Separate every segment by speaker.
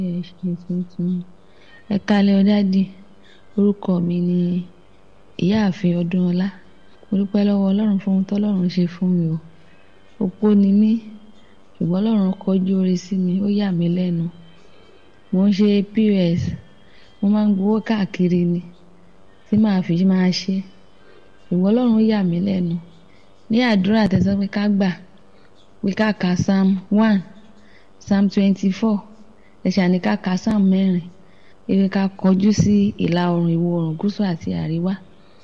Speaker 1: ṣe tuntun ẹ kálẹ́ ọ dádì orúkọ mi ni ìyáàfin ọdúnọlá mo dúpẹ́ lọ́wọ́ ọlọ́run fún ohun tọ́lọ́run ṣe fún mi o opó ni mí ṣùgbọ́n ọlọ́run kọjú oore sí mi ó yà mí lẹ́nu mo ń ṣe pos mo máa ń gbowó káàkiri ni tí màá fi máa ṣe ṣùgbọ́n ọlọ́run yà mí lẹ́nu ní àdúrà tẹ̀sán pé ká gbà pé ká ka psalm one psalm twenty-four ẹ̀ṣà ní ká ka psalm mẹ́rin ewé ká kọjú sí ìlà oòrùn ìwọ̀ oòrùn gúúsù àti àríwá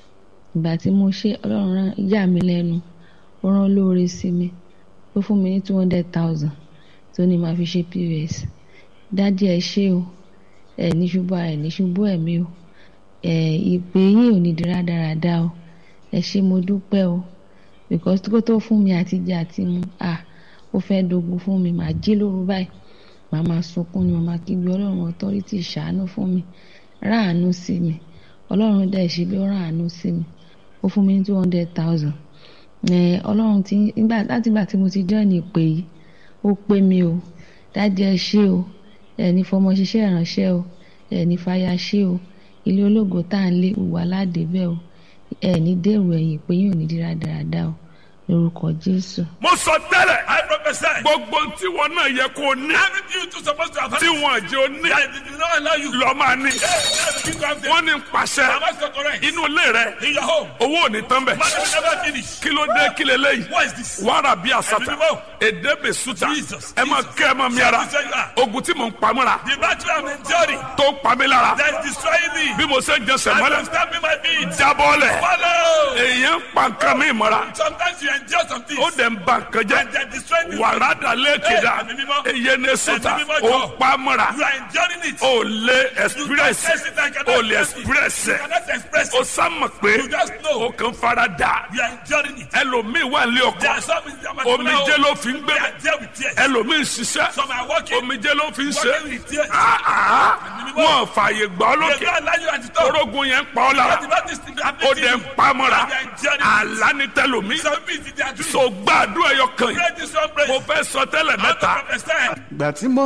Speaker 1: ìgbà tí mo ṣe ọlọ́run rán yà mí lẹ́nu ó rán lóore sí mi ó fún mi ní two hundred thousand tó ní màá fi ṣe pos dádì ẹ ṣé o ẹ ní ṣubú ẹ ní ṣubú ẹ̀mí o ẹ ìpè yín ò ní di rádaràda o ẹ ṣé mo dúpẹ́ o because kó tó fún mi àti jẹ àti mu ah ó fẹ́ dogun fún mi màá jí lóru báyìí màá máa sunkún ni màá máa kígbe ọlọ́run authority ṣàánú fún mi ráàánú sí mi ọlọ́run dẹ̀ ṣe bí ó ráàánú sí mi ó fún mi ní two hundred thousand ọlọ́run ti nígbà láti ìgbà tí mo ti join ìpè yìí ó pé mi o dájú ẹ ṣé o ẹni fọmọ ṣiṣẹ́ ìránṣẹ́ o ẹni fàyà ṣé o ilé ológo tá à ń lé wà ládébẹ̀ o ẹni dèrò ẹ̀yìn pé yóò ní dírá dáradára o lórúkọ jésù.
Speaker 2: mo sọ tẹ́lẹ̀
Speaker 3: I prophesy.
Speaker 2: gbogbo tí wọn náà yẹ kó ní
Speaker 3: Everything you two supposed to have
Speaker 2: tí wọn jẹ́ ó ní
Speaker 3: I did not allow you.
Speaker 2: lọ máa ní.
Speaker 3: Hey, you have them.
Speaker 2: wọ́n ní pàṣẹ
Speaker 3: Am I so correct?
Speaker 2: inú ilé rẹ
Speaker 3: In your home.
Speaker 2: owó ò ní tán bẹ̀.
Speaker 3: Man will never finish.
Speaker 2: kí ló dé kí leléyìí
Speaker 3: What is this?
Speaker 2: wàrà bí àsàtà
Speaker 3: Ẹ̀mí mímọ́.
Speaker 2: èdè bè sùtà
Speaker 3: Jesus,
Speaker 2: ẹ máa
Speaker 3: Jesus.
Speaker 2: kẹ́ ẹ máa mi ara
Speaker 3: Say who you are.
Speaker 2: ogun tí mò ń pamọ́ra
Speaker 3: The battle I'm enduring
Speaker 2: tó ń pa mí lára
Speaker 3: that is destroying me.
Speaker 2: bí mo ṣe ń jẹsẹ̀
Speaker 3: I
Speaker 2: mọ́lẹ̀
Speaker 3: am stamping my feet.
Speaker 2: jábọ́lẹ̀
Speaker 3: Follow.
Speaker 2: èèyàn ń pa nǹkan mi mọ́ra
Speaker 3: Sometimes you endure some things.
Speaker 2: ó dẹ̀ ń ba nǹkan jẹ́
Speaker 3: And they're destroying you.
Speaker 2: wàrà dàlẹ́ kìdá
Speaker 3: Ẹ̀mí mímọ́.
Speaker 2: èyẹ ní sùtà
Speaker 3: Ẹ̀mí mímọ́
Speaker 2: ó
Speaker 3: jọ.
Speaker 2: ń pa mọ́ra
Speaker 3: You are enduring it.
Speaker 2: ó lé
Speaker 3: You
Speaker 2: express
Speaker 3: confess it and cannot
Speaker 2: ó lè
Speaker 3: express it.
Speaker 2: express
Speaker 3: You
Speaker 2: ẹ̀
Speaker 3: cannot express
Speaker 2: ó
Speaker 3: it.
Speaker 2: sámọ̀ pé
Speaker 3: You just know.
Speaker 2: ó kàn fara dà
Speaker 3: You are enduring it.
Speaker 2: ẹlòmíì wà ní
Speaker 3: There
Speaker 2: ọkọ
Speaker 3: are some in their
Speaker 2: omijé ló fi ń gbé
Speaker 3: They are there with tears.
Speaker 2: ẹlòmíì ń ṣiṣẹ́
Speaker 3: Some are working.
Speaker 2: omijé ló fi ń ṣe
Speaker 3: Working with tears.
Speaker 2: Ah, ah, wọn fààyè gbà ọ́
Speaker 3: They
Speaker 2: lókè
Speaker 3: don't allow you and to talk.
Speaker 2: orógun yẹn ń pa ọ́ lára
Speaker 3: But the Baptist thing
Speaker 2: ó
Speaker 3: happening
Speaker 2: dẹ̀
Speaker 3: to
Speaker 2: ń
Speaker 3: you.
Speaker 2: pa mọ́ra
Speaker 3: And they are enduring it.
Speaker 2: àlá ní tẹlòmíì
Speaker 3: Some people they are doing.
Speaker 2: so gbàdúrà ẹyọ kan yìí
Speaker 3: Pray this one prayer.
Speaker 2: mo fẹ́ sọ tẹ́lẹ̀
Speaker 3: I want to
Speaker 2: mẹ́ta
Speaker 3: prophesy.
Speaker 4: ìgbà tí mo